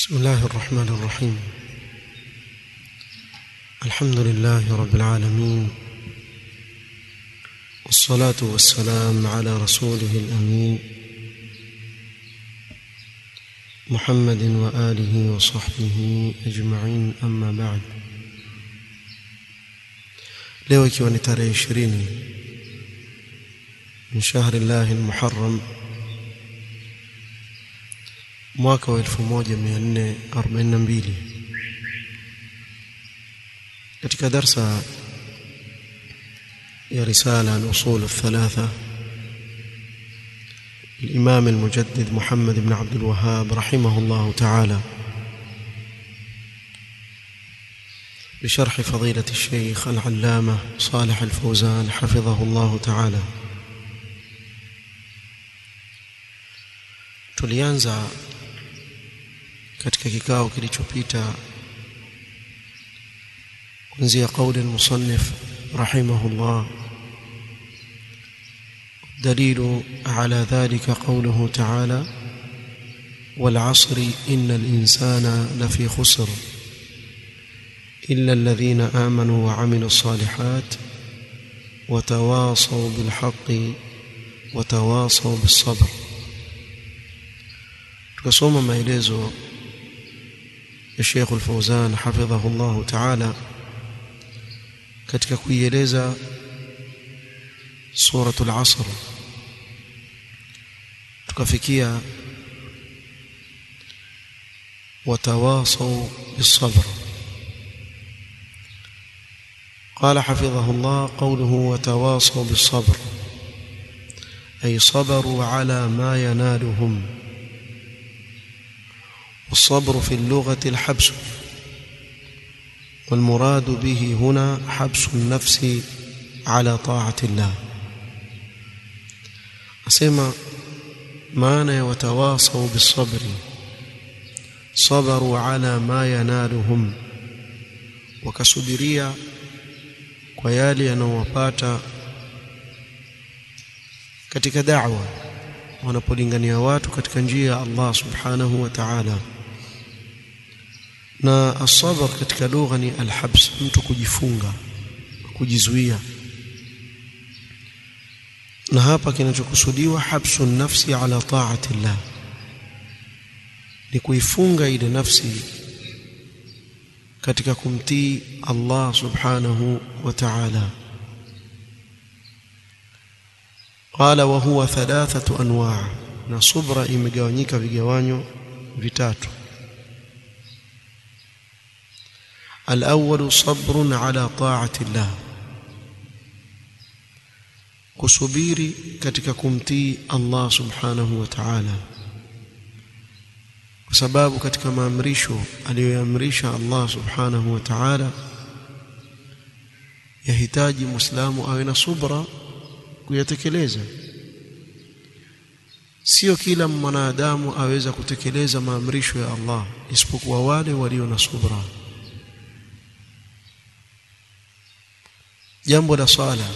بسم الله الرحمن الرحيم الحمد لله رب العالمين والصلاة والسلام على رسوله الأمين محمد وآله وصحبه أجمعين أما بعد leo ikiwa ni tarehe ishirini min shahri llahi lmuharram mwaka wa 1442 katika darsa ya risala al-usul الثلاثه الإمام المجدد محمد بن عبد الوهاب رحمه الله تعالى بشرح فضيلة الشيخ العلامة صالح الفوزان حفظه الله تعالى tulianza katika kikao kilichopita kuanzia kauli المصنف رحمه الله دليل على ذلك قوله تعالى والعصر إن الإنسان لفي خسر إلا الذين آمنوا وعملوا الصالحات وتواصوا بالحق وتواصوا بالصبر tukasoma maelezo ya Sheikh Al-Fauzan hafidhahu Allah Ta'ala katika kuieleza suratul Asr tukafikia watawasaw bis-sabr قال حفظه الله قوله وتواصوا بالصبر أي صبروا على ما ينالهم والصبر في اللغة الحبس والمراد به هنا حبس النفس على طاعة الله أسمى معنى وتواصوا بالصبر صبروا على ما ينالهم وكسبريا kwa yale yanayowapata katika da'wa wanapolingania watu katika njia ya Allah subhanahu wa ta'ala na asabar katika lugha ni alhabs mtu kujifunga kujizuia na hapa kinachokusudiwa habsu nafsi ala ta'ati Allah ni kuifunga ile nafsi katika kumtii Allah subhanahu wa ta'ala qala wa huwa thalathatu anwa' na subra imegawanyika vigawanyo vitatu الأول صبر على طاعة الله kusubiri katika kumtii Allah subhanahu wa ta'ala kwa sababu katika maamrisho aliyoamrisha Allah subhanahu wa ta'ala yahitaji muislamu awe na subra kuyatekeleza sio kila mwanadamu aweza kutekeleza maamrisho ya Allah isipokuwa wale walio na subra jambo la swala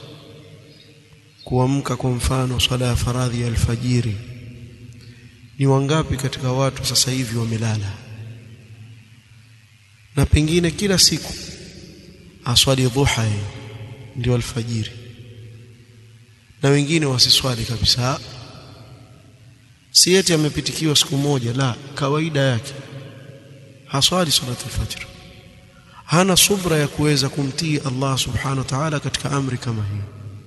kuamka kwa mfano swala ya faradhi ya alfajiri ni wangapi katika watu sasa hivi wamelala na pengine kila siku aswali dhuha ndio alfajiri na wengine wasiswali kabisa si eti amepitikiwa siku moja la kawaida yake haswali salatu alfajr hana subra ya kuweza kumtii Allah subhanahu wa ta'ala katika amri kama hiyo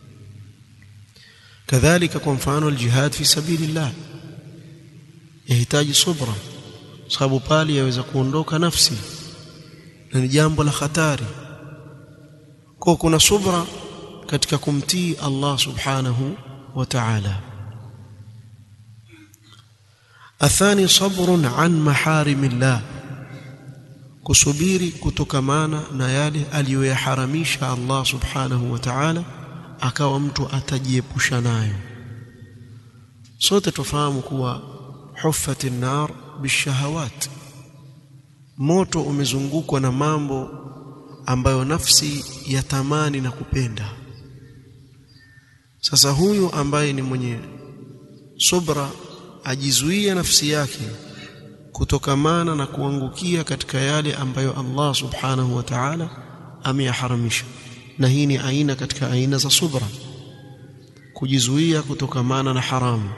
kadhalika kwa mfano aljihad fi sabilillah yahitaji subra sababu pale yaweza kuondoka nafsi na ni jambo la hatari kwa kuna subra katika kumtii Allah subhanahu wa ta'ala athani sabrun an maharimillah kusubiri kutokamana na yale aliyoyaharamisha Allah subhanahu wa ta'ala akawa mtu atajiepusha nayo sote tufahamu kuwa huffat an-nar bishahawat moto umezungukwa na mambo ambayo nafsi yatamani na kupenda sasa huyu ambaye ni mwenye subra ajizuia nafsi yake kutokamana na kuangukia katika yale ambayo Allah subhanahu wa ta'ala ameyaharamisha na hii ni aina katika aina za subra kujizuia kutokamana na haramu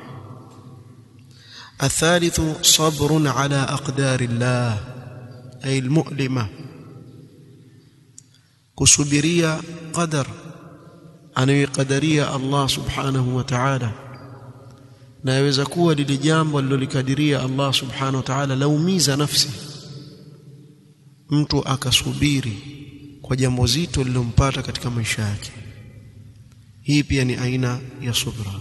الثالث صبر على أقدار الله أي المؤلمة كسبرية قدر anayoikadiria Allah subhanahu wa ta'ala na yaweza kuwa lile jambo alilolikadiria Allah subhanahu wa ta'ala laumiza nafsi mtu akasubiri kwa jambo zito lilompata katika maisha yake hii pia ni aina ya subra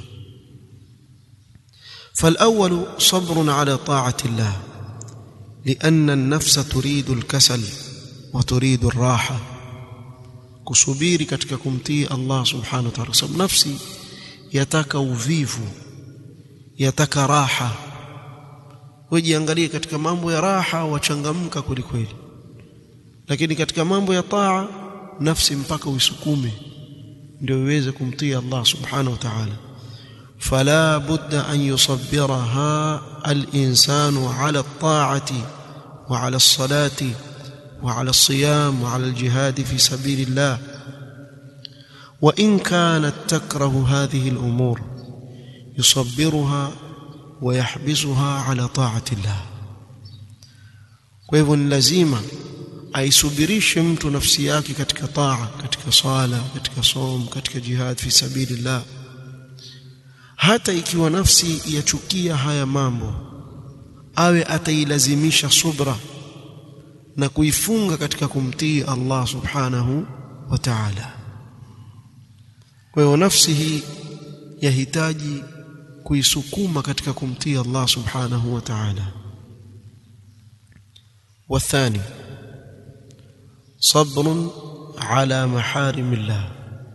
فالأول صبر على طاعة الله لأن النفس تريد الكسل وتريد الراحة kusubiri katika kumtii Allah subhanahu wa ta'ala sababu nafsi yataka uvivu yataka raha wejiangalie katika mambo ya raha wachangamka kwelikweli lakini katika mambo ya taa nafsi mpaka uisukume ndio iweze kumtii Allah subhanahu wa ta'ala فلا بد أن يصبرها الإنسان على الطاعة وعلى الصلاة وعلى الصيام وعلى الجهاد في سبيل الله وإن كانت تكره هذه الأمور يصبرها ويحبسها على طاعة الله kwa lazima aisubirishe mtu nafsi yake katika taa katika sala katika som katika jihad fi sabilillah hata ikiwa nafsi yachukia haya mambo awe atailazimisha subra na kuifunga katika kumtii Allah subhanahu wa ta'ala kwa hiyo nafsi hii yahitaji kuisukuma katika kumtii Allah subhanahu wa ta'ala والثاني صبر على محارم الله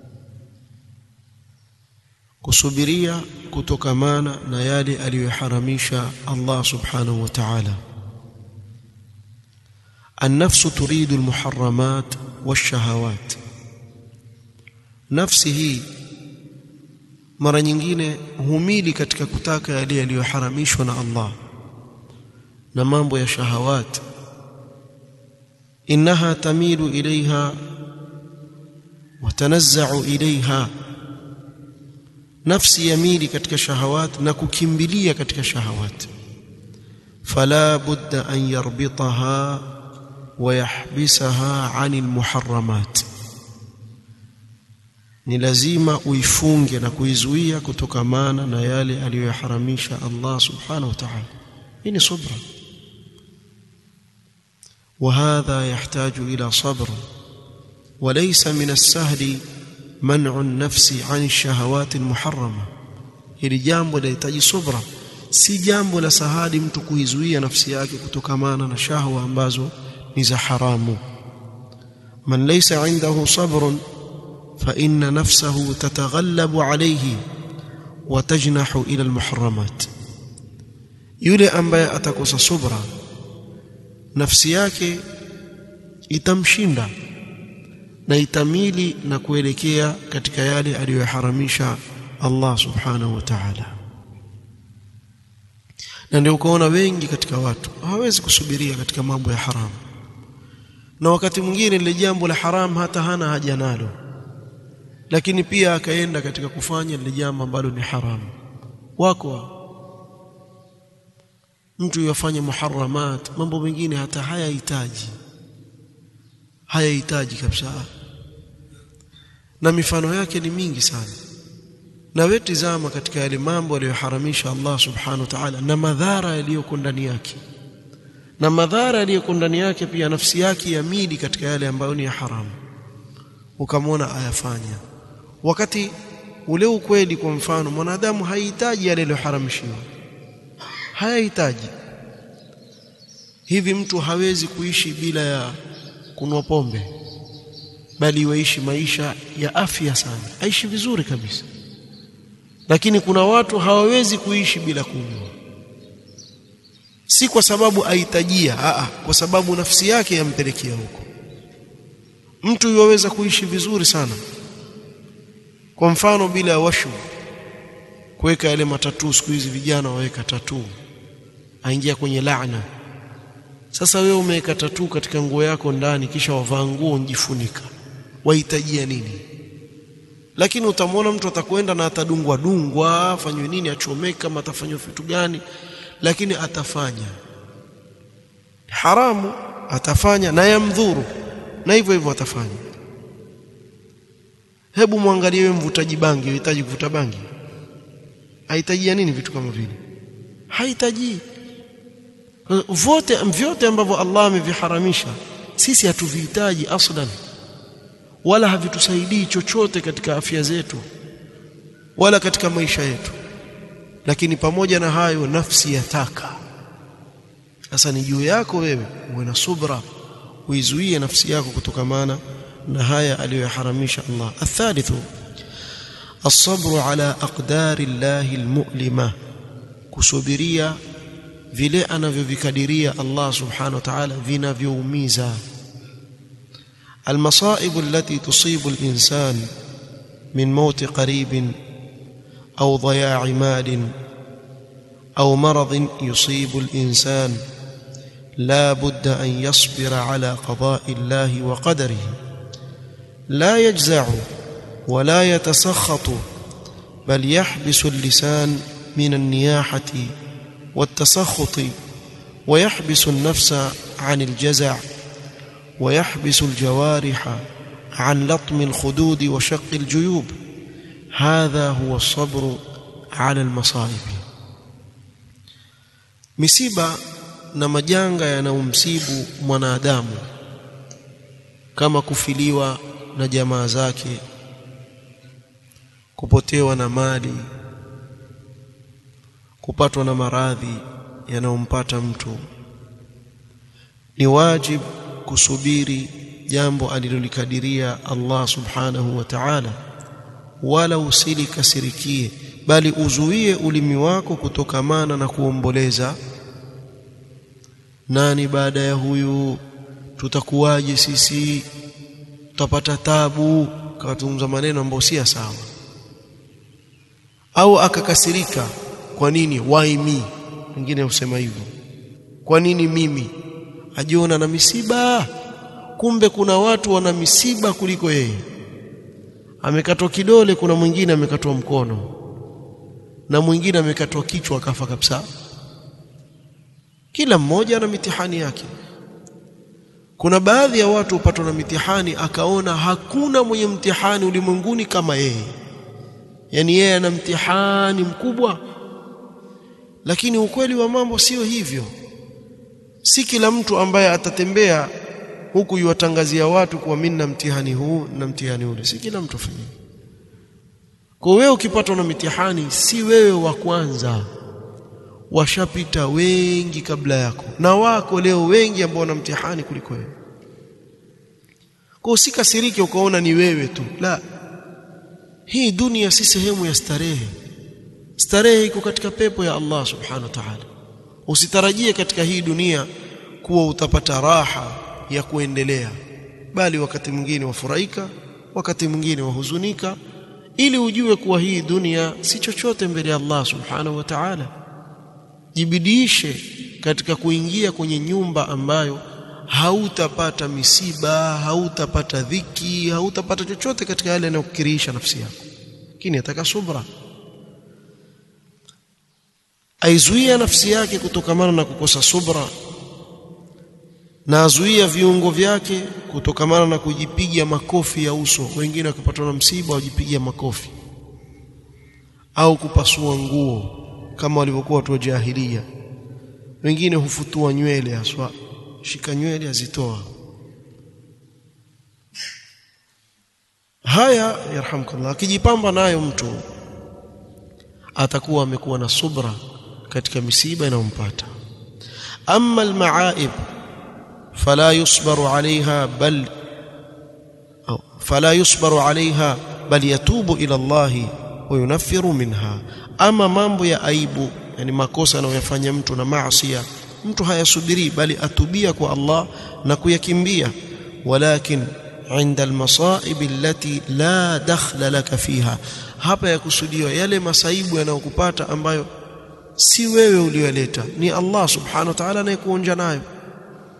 kusubiria kutokamana na yale aliyoharamisha Allah subhanahu wa ta'ala النفس تريد المحرمات والشهوات nafsi hii mara nyingine humili katika kutaka yale yaliyoharamishwa na Allah na mambo ya shahawat innaha tamilu ilaiha watanazza'u ilaiha nafsi yamili katika shahawat na kukimbilia katika shahawat fala budda an yarbitaha ويحبسها عن المحرمات ni lazima uifunge na kuizuia kutokamana na yale aliyoharamisha Allah subhanahu wa ta'ala hii ni subra وهذا يحتاج إلى صبر وليس من السهل منع النفس عن الشهوات المحرمة hili jambo linahitaji subra si jambo la sahali mtu kuizuia nafsi yake kutokamana na shahwa ambazo ni za haramu man laysa indahu sabrun fa inna nafsahu tataghallabu alayhi wa tajnahu ila almuharramat yule ambaye atakosa subra nafsi yake itamshinda na itamili na kuelekea katika yale aliyoharamisha Allah subhanahu wa ta'ala na ndio ukaona wengi katika watu hawawezi kusubiria katika mambo ya haramu na wakati mwingine lile jambo la haram hata hana haja nalo lakini pia akaenda katika kufanya lile jambo ambalo ni haramu wako mtu yafanye muharramat mambo mengine hata hayahitaji hayahitaji kabisa na mifano yake ni mingi sana na wewe tizama katika yale mambo aliyoharamisha Allah subhanahu wa ta'ala na madhara yaliyoko ndani yake na madhara yaliyoko ndani yake pia nafsi yake yamili katika yale ambayo ni ya haramu ukamwona ayafanya wakati ule ukweli kwa mfano mwanadamu hahitaji yale yaliyoharamishiwa hayahitaji hivi mtu hawezi kuishi bila ya kunwa pombe bali waishi maisha ya afya sana aishi vizuri kabisa lakini kuna watu hawawezi kuishi bila kunywa si kwa sababu ahitajia a kwa sababu nafsi yake yampelekea huko mtu yuwaweza kuishi vizuri sana kwa mfano bila ya washu kuweka yale matatu siku hizi vijana waweka tatu aingia kwenye laana sasa wewe umeweka tatu katika nguo yako ndani kisha wavaa nguo unjifunika wahitajia nini lakini utamwona mtu atakwenda na atadungwa dungwa afanywe nini achomeka kama atafanywa vitu gani lakini atafanya haramu atafanya na yamdhuru na hivyo hivyo atafanya hebu mwangalie wewe mvutaji bangi unahitaji kuvuta bangi haitajia nini vitu kama vile hahitaji vote vyote ambavyo Allah ameviharamisha sisi hatuvihitaji aslan wala havitusaidii chochote katika afya zetu wala katika maisha yetu lakini pamoja na hayo nafsi yataka sasa ni juu yako wewe uwe na subra uizuie nafsi yako kutokamana na haya aliyoharamisha Allah athalithu الصبر على أقدار الله المؤلمة kusubiria vile anavyovikadiria Allah subhanahu wa ta'ala vinavyoumiza المصائب التي تصيب الإنسان من موت قريب أو ضياع مال أو مرض يصيب الإنسان لا بد أن يصبر على قضاء الله وقدره لا يجزع ولا يتسخط بل يحبس اللسان من النياحة والتسخط ويحبس النفس عن الجزع ويحبس الجوارح عن لطم الخدود وشق الجيوب هذا هو الصبر على المصائب misiba na majanga yanayomsibu mwanadamu kama kufiliwa na jamaa zake kupotewa na mali kupatwa na maradhi yanayompata mtu ni wajib kusubiri jambo alilolikadiria Allah subhanahu wa ta'ala wala usilikasirikie bali uzuie ulimi wako kutokamana na kuomboleza nani baada ya huyu tutakuwaje sisi tutapata tabu kazungumza maneno ambayo si sawa au akakasirika kwa nini why me wengine husema hivyo kwa nini mimi ajiona na misiba kumbe kuna watu wana misiba kuliko yeye amekatwa kidole kuna mwingine amekatwa mkono na mwingine amekatwa kichwa akafa kabisa kila mmoja ana mitihani yake kuna baadhi ya watu hupatwa na mitihani akaona hakuna mwenye mtihani ulimwenguni kama yeye yani yeye ana mtihani mkubwa lakini ukweli wa mambo sio hivyo si kila mtu ambaye atatembea huku yuwatangazia watu kuwa mimi na mtihani huu na mtihani ule si kila mtu afanye kwa wewe ukipatwa na mitihani si wewe wa kwanza washapita wengi kabla yako na wako leo wengi ambao wana mtihani kuliko wewe kwa usikasirike ukaona ni wewe tu la hii dunia si sehemu ya starehe starehe iko katika pepo ya Allah subhanahu wa ta'ala usitarajie katika hii dunia kuwa utapata raha ya kuendelea bali wakati mwingine wafurahika wakati mwingine wahuzunika ili ujue kuwa hii dunia si chochote mbele ya Allah subhanahu wa ta'ala jibidiishe katika kuingia kwenye nyumba ambayo hautapata misiba hautapata dhiki hautapata chochote katika yale yanayokukirisha nafsi yako lakini ataka subra aizuia nafsi yake kutokamana na kukosa subra na azuia viungo vyake kutokamana na kujipiga makofi ya uso wengine wakipatwa na msiba wajipiga makofi au kupasua nguo kama walivyokuwa watu wa jahilia wengine hufutua nywele haswa shika nywele azitoa haya yarhamkallah akijipamba nayo mtu atakuwa amekuwa na subra katika misiba inayompata amma almaaib fala yusbaru alaiha bal au fala yusbaru alaiha bal yatubu ila Allah wa yunaffiru minha ama mambo ya aibu yani makosa anayoyafanya mtu na maasiya mtu hayasubiri bali atubia kwa Allah na kuyakimbia walakin عند المصائب التي لا دخل لك فيها hapa yakusudiwa yale masaibu yanayokupata ambayo si wewe uliyoleta ni Allah subhanahu wa ta'ala anayekuonja nayo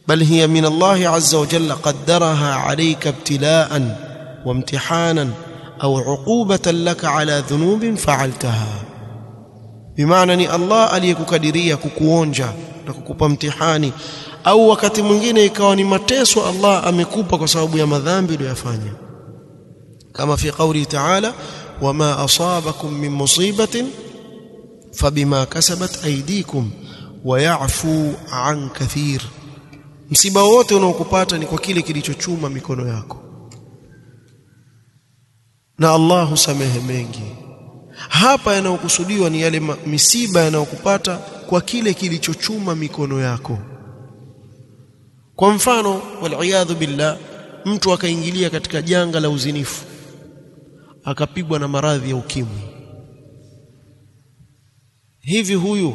بل هي من الله عز وجل قدرها عليك ابتلاء وامتحانا أو عقوبة لك على ذنوب فعلتها بمعنى ni Allah aliyekukadiria kukuonja na kukupa mtihani au wakati mwingine ikawa ni mateso Allah amekupa kwa sababu ya madhambi uliyofanya kama fi qawli ta'ala wama asabakum min musibatin fabima kasabat aydikum wa ya'fu an kathir msiba wote unaokupata ni kwa kile kilichochuma mikono yako na Allah husamehe mengi hapa yanayokusudiwa ni yale misiba yanayokupata kwa kile kilichochuma mikono yako kwa mfano waliyadhu billah mtu akaingilia katika janga la uzinifu akapigwa na maradhi ya ukimwi hivi huyu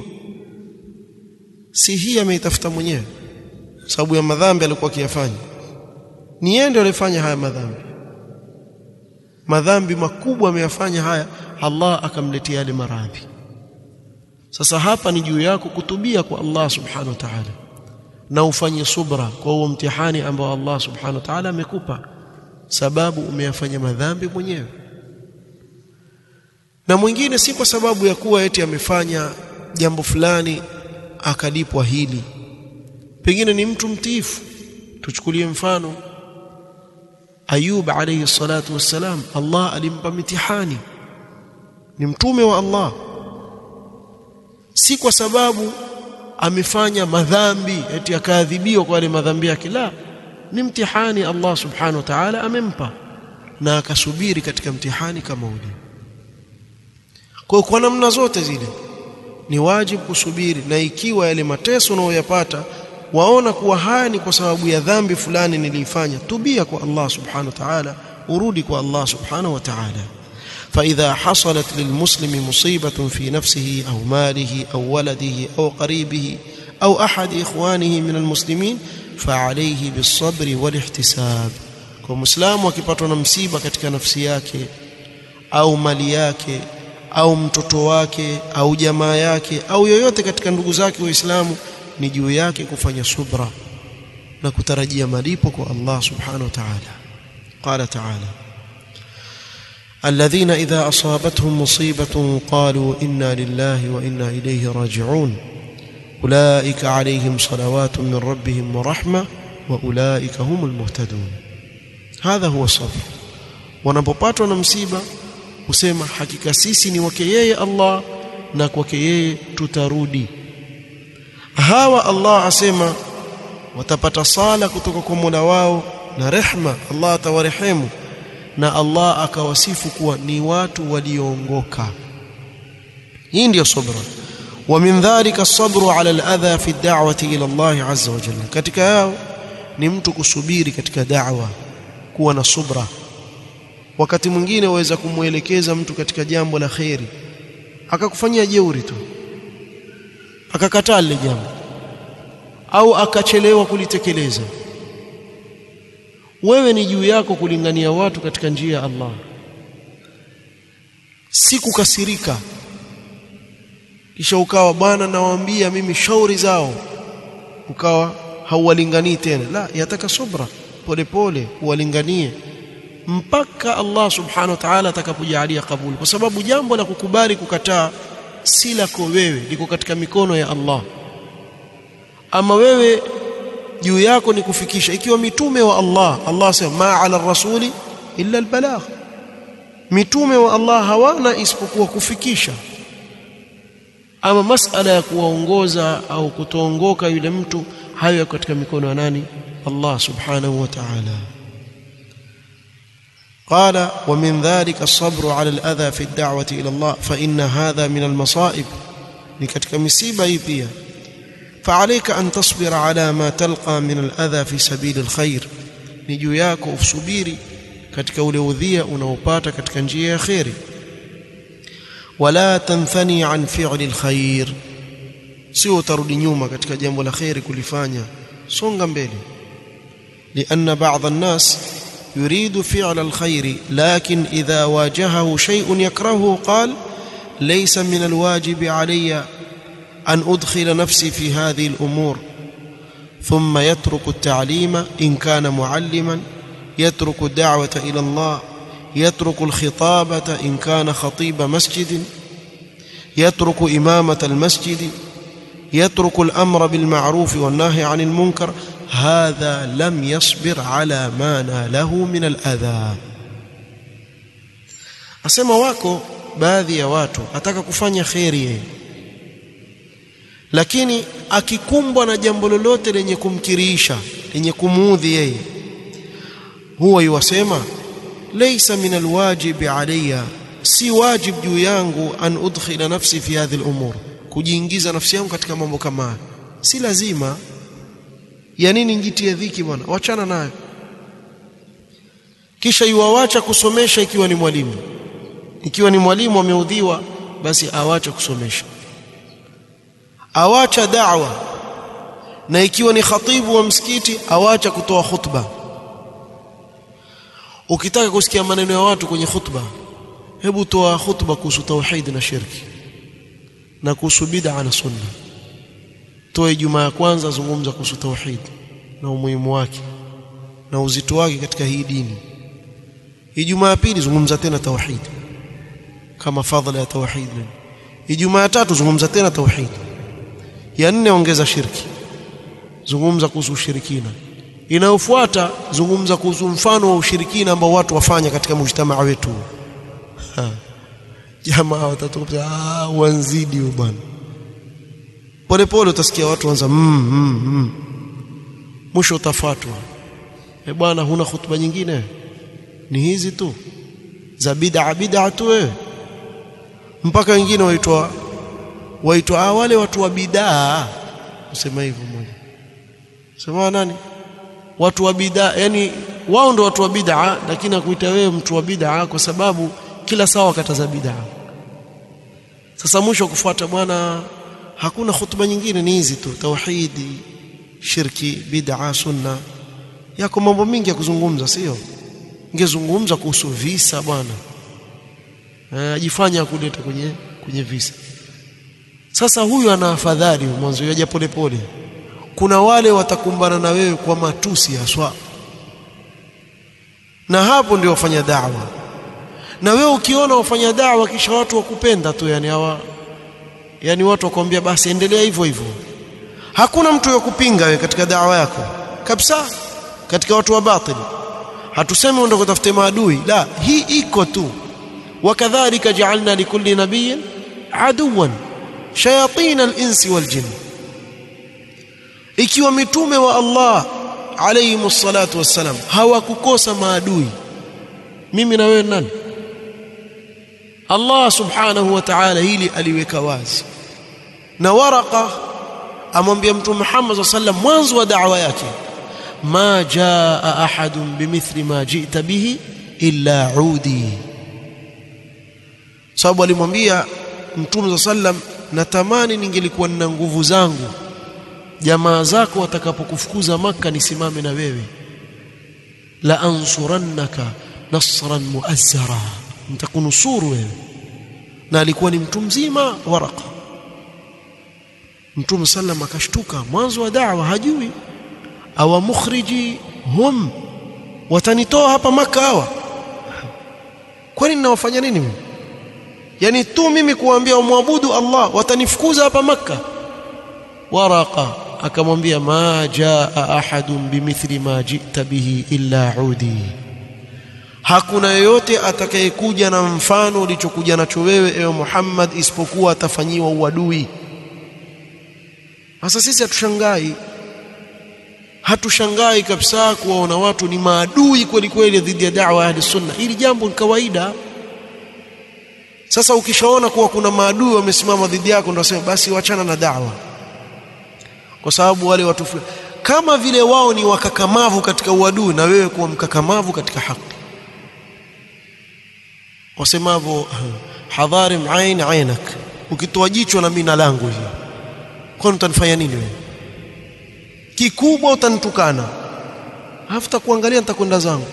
si hii ameitafuta mwenyewe sababu ya madhambi alikuwa akiyafanya ni yeye ndiye alifanya haya madhambi madhambi makubwa ameyafanya haya Allah akamletea yale maradhi sasa hapa ni juu yako kutubia kwa Allah subhanahu wa ta'ala na ufanye subra kwa huo mtihani ambao Allah subhanahu wa ta'ala amekupa sababu umeyafanya madhambi mwenyewe na mwingine si kwa sababu ya kuwa eti amefanya jambo fulani akalipwa hili pengine ni mtu mtiifu tuchukulie mfano Ayub alayhi salatu wassalam Allah alimpa mitihani ni mtume wa Allah si kwa sababu amefanya madhambi eti akaadhibiwa kwa yale madhambi yake la ni mtihani Allah subhanahu wa ta'ala amempa na akasubiri katika mtihani kama ule kwa kwa namna zote zile ni wajibu kusubiri na ikiwa yale mateso unayoyapata waona kuwa haya ni kwa sababu ya dhambi fulani niliifanya tubia kwa Allah subhanahu wa ta'ala urudi kwa Allah subhanahu wa ta'ala فإذا حصلت للمسلم مصيبة في نفسه أو ماله أو ولده أو قريبه أو أحد إخوانه من المسلمين فعليه بالصبر والاحتساب كمسلم wakipatwa na msiba katika nafsi yake au mali yake au mtoto wake au jamaa yake au yoyote katika ndugu zake waislamu ni juu yake kufanya subra na kutarajia malipo kwa Allah subhanahu wa ta'ala qala ta'ala الذين إذا أصابتهم مصيبة قالوا إنا لله وإنا إليه راجعون أولئك عليهم صلوات من ربهم ورحمة وأولئك هم المهتدون هذا هو الصبر wanapopatwa na msiba husema hakika sisi ni wake yeye Allah na kwake yeye tutarudi hawa Allah asema watapata sala kutoka kwa Mola wao na rehma Allah atawarehemu na Allah akawasifu kuwa ni watu walioongoka hii ndiyo subra wa min dhalika as-sabru ala al-adha fi ad-da'wati ila Allah azza wa jalla katika yao ni mtu kusubiri katika da'wa kuwa na subra wakati mwingine waweza kumwelekeza mtu katika jambo la khairi akakufanyia jeuri tu akakataa lile jambo au akachelewa kulitekeleza wewe ni juu yako kulingania watu katika njia ya Allah si kukasirika kisha ukawa bwana nawaambia mimi shauri zao ukawa hauwalinganii tena la yataka subra polepole uwalinganie mpaka Allah subhanahu wa ta'ala atakapojalia kabuli kwa sababu jambo la kukubali kukataa si lako wewe liko katika mikono ya Allah ama wewe juu yako ni kufikisha ikiwa mitume wa Allah Allah asema ma ala rasuli illa albalagh mitume wa Allah hawana isipokuwa kufikisha ama masala ya kuwaongoza au kutoongoka yule mtu hayo yako katika mikono ya nani Allah subhanahu wa ta'ala قال ومن ذلك الصبر على الأذى في الدعوة إلى الله فإن هذا من المصائب لكتك مصيبة هي فعليك أن تصبر على ما تلقى من الأذى في سبيل الخير نجو yako usubiri katika ule udhia unaopata katika njia ya khairi wala tanthani an fi'li alkhair sio utarudi nyuma katika jambo la khairi kulifanya songa mbele لأن بعض الناس يريد فعل الخير لكن إذا واجهه شيء يكرهه قال ليس من الواجب علي أن أدخل نفسي في هذه الأمور ثم يترك التعليم إن كان معلما يترك الدعوة إلى الله يترك الخطابة إن كان خطيب مسجد يترك إمامة المسجد يترك الأمر بالمعروف والنهي عن المنكر هذا لم يصبر على ما ناله من الأذى asema wako baadhi ya watu ataka kufanya kheri yeye lakini akikumbwa na jambo lolote lenye kumkiriisha lenye kumuudhi yeye huwa yuwasema laysa min alwajibi alayya si wajib juu yangu an udkhila nafsi fi hadhihi al-umur kujiingiza nafsi yangu katika mambo kama haya si lazima ya nini njitie dhiki bwana wachana nayo kisha yuwawacha kusomesha ikiwa ni mwalimu ikiwa ni mwalimu ameudhiwa basi awacha kusomesha awacha da'wa na ikiwa ni khatibu wa msikiti awacha kutoa khutba ukitaka kusikia maneno ya watu kwenye khutba hebu toa khutba kuhusu tauhid na shirki na kuhusu bid'a na sunna toa Ijumaa ya kwanza zungumza kuhusu tauhid na umuhimu wake na uzito wake katika hii dini Ijumaa ya pili zungumza tena tauhid kama fadhila ya tauhid Ijumaa ya tatu zungumza tena tauhid ya nne ongeza shirki zungumza kuhusu ushirikina inayofuata zungumza kuhusu mfano wa ushirikina ambao watu wafanya katika mujtamaa wetu jamaa watatoka ah wanzidi bwana polepole utasikia watu wanza mm, mm, mm. mwisho utafatwa e bwana huna hutuba nyingine ni hizi tu za bid'a bid'a tu wewe mpaka wengine waitwa waitwa ah, wale watu wa bid'a usema hivyo mmoja sema nani watu wa bid'a yani wao ndo watu wa bid'a lakini akuita wewe mtu wa bid'a kwa sababu kila saa wakataza bid'a sasa mwisho kufuata bwana hakuna hutuba nyingine ni hizi tu tauhidi shirki bid'a sunna yako mambo mingi ya kuzungumza sio ngezungumza kuhusu visa bwana ajifanya kuleta kwenye kwenye visa sasa huyu ana afadhali mwanzo yaja polepole kuna wale watakumbana na wewe kwa matusi haswa na hapo ndio wafanya da'wa na wewe ukiona wafanya da'wa kisha watu wakupenda tu yani hawa yani watu wakwambia basi endelea hivyo hivyo hakuna mtu wa kupinga wewe katika da'wa yako kabisa katika watu wa batili hatusemi uende kutafuta maadui la hii iko tu wakadhalika ja'alna likulli nabiyyin aduwan shayatin al-insi wal jinn ikiwa mitume wa Allah alayhi salatu wassalam hawakukosa maadui mimi na wewe nani Allah subhanahu wa ta'ala hili aliweka wazi na waraka amwambia mtume Muhammad sallam mwanzo wa da'wa yake ma jaa ahadun bimithli ma ji'ta bihi illa udi sababu alimwambia mtume sallam natamani ningelikuwa nina nguvu zangu jamaa zako watakapokufukuza maka nisimame na wewe la ansurannaka nasran muazzara nitakunusuru wewe na alikuwa ni mtu mzima waraka mtume sallam akashtuka mwanzo wa da'wa hajui awa mukhriji hum watanitoa hapa maka hawa kwani ninawafanya nini mimi yani tu mimi kuambia umwabudu Allah watanifukuza hapa maka waraka akamwambia ma jaa ahadun bimithli ma jita bihi illa udi hakuna yeyote atakayekuja na mfano ulichokuja nacho wewe ewe Muhammad isipokuwa atafanyiwa uadui sasa sisi hatushangai hatushangai kabisa kuwaona watu ni maadui kweli kweli dhidi ya da'wa ya sunna hili jambo ni kawaida sasa ukishaona kuwa kuna maadui wamesimama dhidi yako ndio sema basi wachana na da'wa kwa sababu wale watu kama vile wao ni wakakamavu katika uadui na wewe kuwa mkakamavu katika haki wasemavyo hadharim ain ainak ukitoa jicho na mimi na langu hiyo kwani utanifanya nini wewe kikubwa utanitukana hafuta kuangalia nitakwenda zangu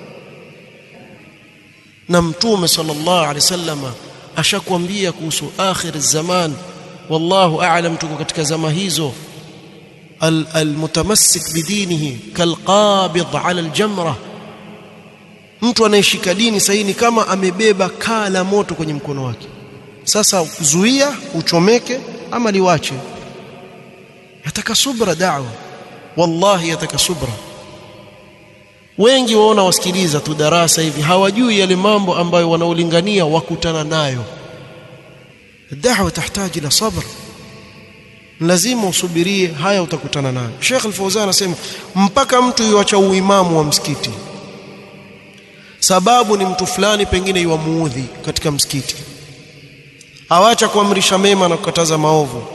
na mtume sallallahu alaihi wasallam ashakwambia kuhusu akhir zaman wallahu a'lam tuko katika zama hizo almutamassik bidinihi kalqabid ala aljamra mtu anayeshika dini sahihi ni kama amebeba kaa la moto kwenye mkono wake sasa zuia uchomeke ama liwache yataka subra da'wa wallahi yataka subra wengi waona wasikiliza tu darasa hivi hawajui yale mambo ambayo wanaolingania wakutana nayo da'wa tahitaji ila sabr lazima usubirie haya utakutana nayo Sheikh Al-Fawzan anasema mpaka mtu yuacha uimamu wa msikiti sababu ni mtu fulani pengine yuamuudhi katika msikiti awacha kuamrisha mema na kukataza maovu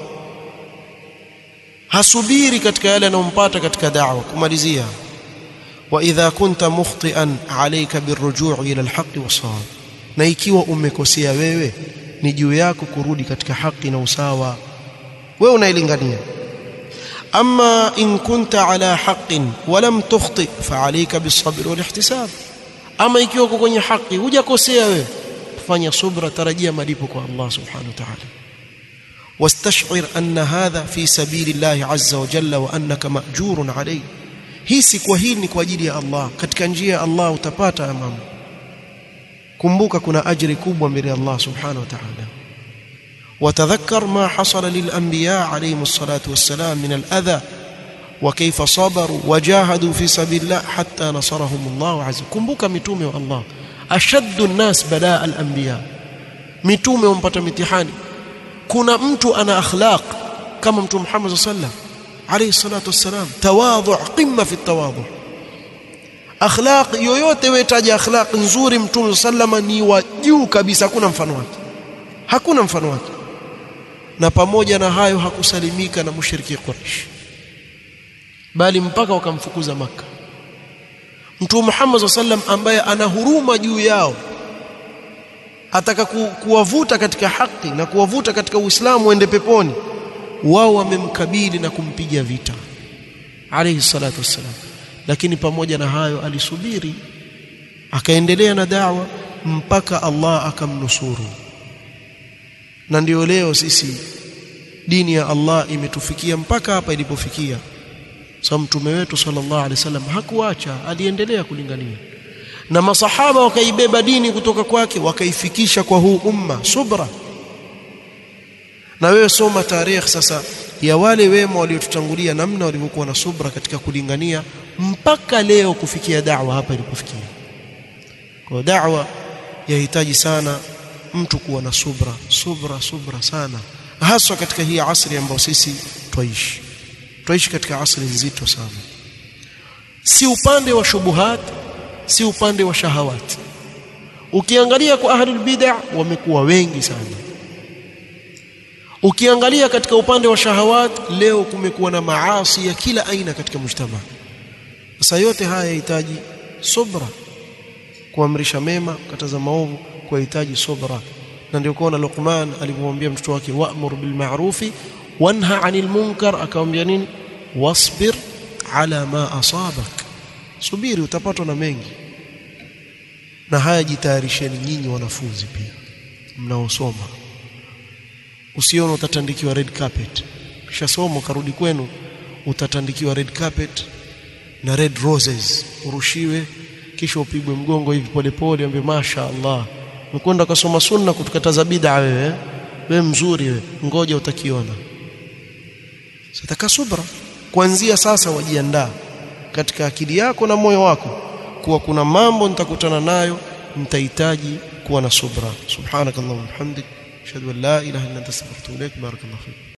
hasubiri katika yale yanayompata katika da'wa kumalizia wa idha kunta mukhtian alayka birrujuu ila alhaqi wasawab na ikiwa umekosea wewe ni juu yako kurudi katika haki na usawa wewe unailingania ama in kunta ala haqqin wa lam tukhti fa alayka bisabr wal ihtisab ama ikiwa uko kwenye haki hujakosea wewe fanya subra tarajia malipo kwa Allah subhanahu wa ta'ala واستشعر أن هذا في سبيل الله عز وجل وأنك مأجور عليه hii si kwa hili ni kwa ajili ya Allah katika njia ya Allah utapata mambo kumbuka kuna ajiri kubwa mbele ya Allah subhanahu wa ta'ala وتذكر ما حصل للأنبياء عليهم الصلاة والسلام من الأذى وكيف صبروا وجاهدوا في سبيل الله حتى نصرهم الله عز وجل kumbuka mitume wa Allah ashaddu an-nas balaa al-anbiya mitume wampata mitihani kuna mtu ana akhlaq kama mtume Muhammad sallallahu alayhi salatu wassalam tawadhu qimma fi tawadhu akhlaq yoyote wetaja akhlaq nzuri mtume sallama ni wa juu kabisa hakuna mfano wake hakuna mfano wake na pamoja na hayo hakusalimika na mushriki Quraysh bali mpaka wakamfukuza maka Mtume Muhammad sallam ambaye ana huruma juu yao ataka ku, kuwavuta katika haki na kuwavuta katika Uislamu waende peponi wao wamemkabili na kumpiga vita alayhi salatu wassalam lakini pamoja na hayo alisubiri akaendelea na da'wa mpaka Allah akamnusuru na ndio leo sisi dini ya Allah imetufikia mpaka hapa ilipofikia so mtume wetu sallallahu alaihi wasallam hakuacha aliendelea kulingania na masahaba wakaibeba dini kutoka kwake wakaifikisha kwa huu umma subra na wewe soma tarehe sasa ya wale wema waliotutangulia namna walivyokuwa na subra katika kulingania mpaka leo kufikia da'wa hapa ilipofikia kwa da'wa yahitaji sana mtu kuwa na subra subra subra sana haswa katika hii asri ambayo sisi twaishi twaishi katika asri nzito sana si upande wa shubuhat si upande wa shahawat ukiangalia kwa ahlul bid'ah wamekuwa wengi sana ukiangalia katika upande wa shahawat leo kumekuwa na maasi ya kila aina katika mujtama sasa yote haya yahitaji subra kuamrisha mema kataza maovu kuhitaji subra na ndio kuona Luqman alipomwambia mtoto wake wa'mur bil ma'rufi wanha 'anil munkar akamwambia nini wasbir ala ma asabak subiri utapatwa na mengi na haya jitayarisheni nyinyi wanafunzi pia mnaosoma usione utatandikiwa red carpet kisha somo karudi kwenu utatandikiwa red carpet na red roses urushiwe kisha upigwe mgongo hivi polepole ambe masha Allah mkwenda kusoma sunna kutukataza bid'a wewe wewe mzuri wewe ngoja utakiona sitaka subra kuanzia sasa wajiandaa katika akili yako na moyo wako kuwa kuna mambo nitakutana nayo nitahitaji kuwa na subra subhanakallahumma hamdik ashhadu an la ilaha illa anta astaghfiruka wa atubu ilaik barakallahu fik